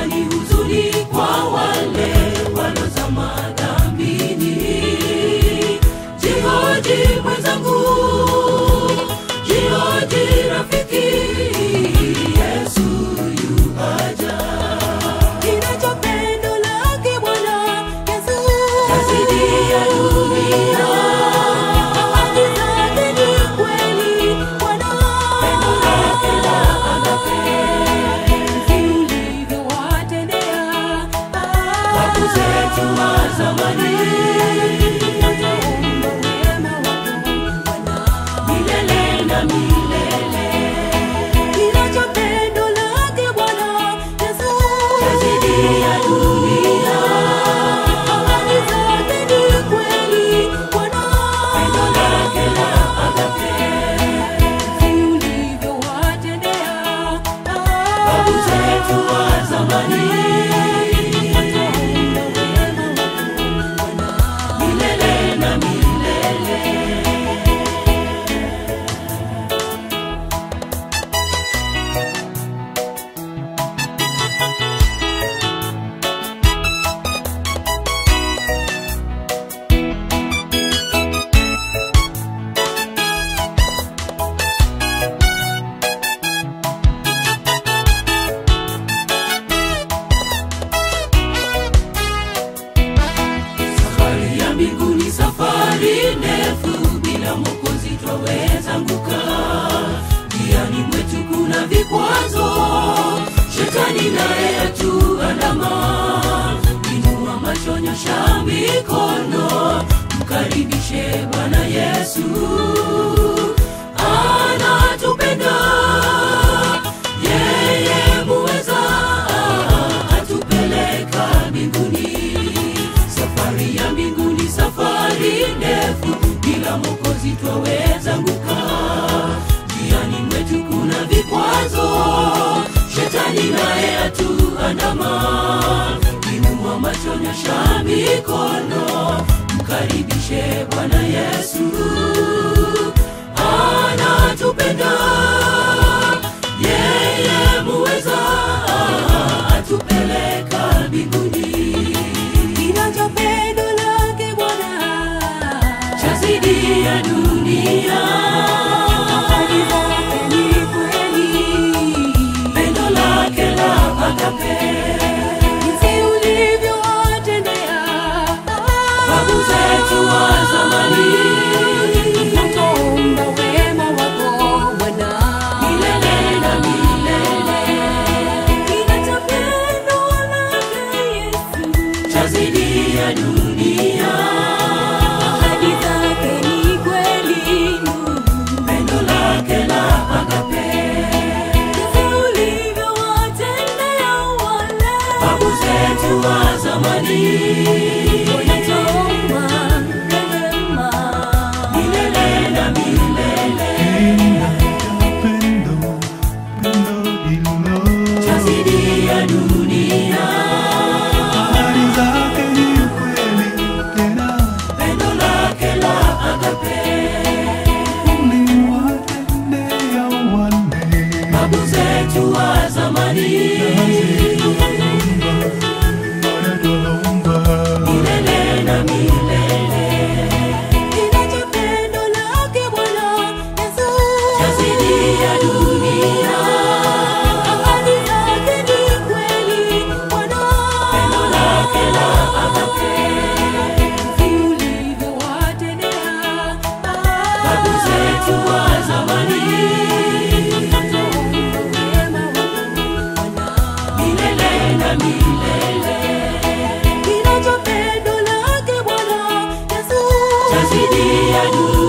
ni huzuni kwa wale walozama dhambini. Jihoji mwenzangu, jihoji rafiki, Yesu yu haja. Kinacho pendo lake Bwana Yesu. Yazidi ya dunia, Ahadi zake ni kweli Bwana. pendo lake la agape. Jinsi ulivyowatendea. Babu zetu wa zamani, Naomba wema wako Bwana. milele na milele. Kinacho pendo lake Bwana Yesu. Yazidi ya dunia, Ahadi zake ni kweli Bwana. pendo lake la agape. Jinsi ulivyowatendea. Babu zetu wa zamani, Naomba wema wako Bwana. milele na milele. Safari ya mbinguni, safari ndefu, bila Mwokozi twaweza anguka. Njiani mwetu kuna vikwazo, shetani naye atuandama. Inua macho, nyosha mikono, mkaribishe Bwana Yesu, anatupenda yeye muweza atupeleka mbinguni. Safari ya mbinguni, safari ndefu, bila Mwokozi twaweza anguka. Njiani mwetu kuna vikwazo, shetani naye atuandama. Inua macho, nyosha mikono, mkaribishe Bwana Yesu, anatupenda yeye muweza atupeleka mbinguni. Kinacho pendo lake Bwana. Chazidi ya dunia, Ahadi zake ni kweli. pendo lake la agape. Jinsi ulivyowatendea. Babu zetu wa zamani, Naomba wema wako Bwana. milele na milele. Kinacho pendo lake Yesu. Chazidi ya dunia, Ahadi zake ni kweli. pendo lake la agape. Jinsi ulivyowatendea wale. Babu zetu wa zamani, Naomba rehema. milele na milele. Pendo, pendo hilo Chazidi ya dunia, ahadi zake ni kweli tena pendo lake la agape. uliwatendea wale Babu zetu wa zamani, wanatuomba milele na milele. Kinacho pendo lake Bwana Yesu. Chazidi ya dunia, Ahadi zake ni kweli Bwana. pendo lake la agape. Jinsi ulivyowatendea. Babu zetu wa zamani, Naomba wema wako Bwana. milele na milele. Kinacho pendo lake Bwana Yesu. Chazidi ya dunia.